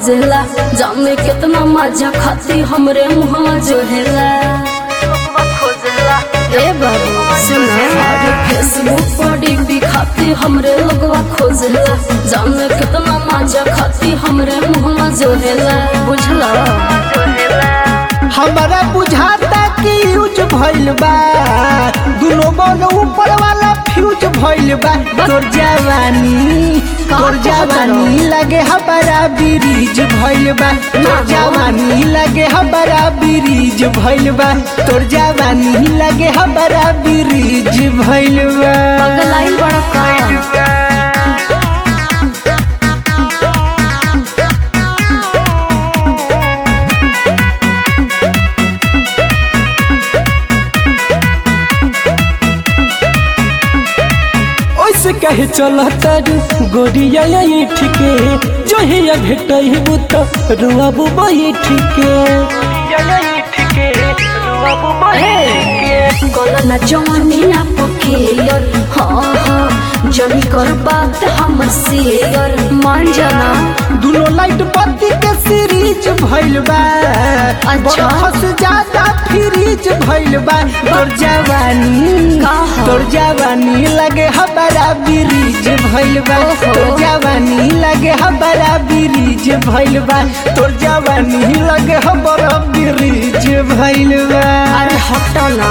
खोजेला जाने कितना मजा खाती हमरे मुहवा जोहेला ए बाबू सुना अरे फेसबुक पर डीपी खाती हमरे लोगवा खोजेला जाने कितना मजा खाती हमरे मुहवा जोहेला बुझला हमारा बुझाता कि यूज भइल बा दुनो बन ऊपर वाला फ्यूज भइल बा तोर जवानी तोर जवानी लगे हमारा ब्रिज भइल बा तोर जवानी लगे हमारा ब्रिज भइल बा तोर जवानी लगे हमारा ब्रिज भइल बा पगलाइल बड़ा का ओइसे कहे चला तारू गोरिया यही ठीके जो ही या भेटई बुत रुआबू बैठ के गलना जवानी ना पखेयर हाँ हाँ जनी कर बात हमर शेयर मान जाना दुनो लाइट बत्ती के सीरीज भइल बा अच्छा। बरफ से ज्यादा फ्रीज भइल बा तोर जवानी कहा? तोर जवानी लगे हमारा ब्रिज भइल बा ओहो। तोर जवानी लगे हमारा ब्रिज भइल बा तोर जवानी लगे हमारा ब्रिज भइल बा अरे हटो ना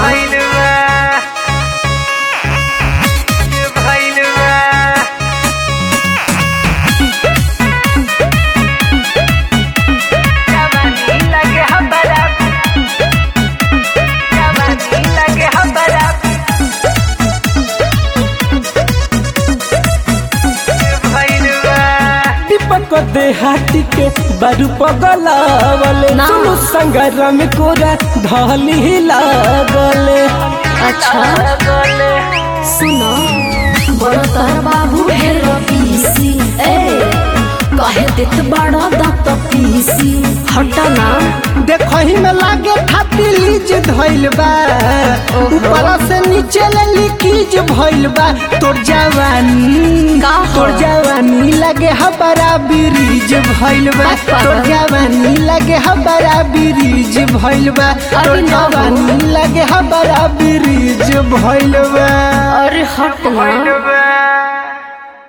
दीपक को देहाती के बारू पगलावले ना। सुनु संगरम कोरा धली लागले अच्छा सुनो बड़ा तार बाबू है रबीसी ए कहे देत बड़ा दांत पीसी हटो ना देखही में लागे खाती लीज धइल बा ओहो। ऊपर से नीचे ले लीकीज भइल बा तोर जवानी का हो? तोर जवानी लगे हमारा ब्रिज भइल बा बस पागल। तोर जवानी लगे हमारा ब्रिज भइल बा अरे तोर ना हो। जवानी लगे हमारा ब्रिज भइल बा अरे हट ना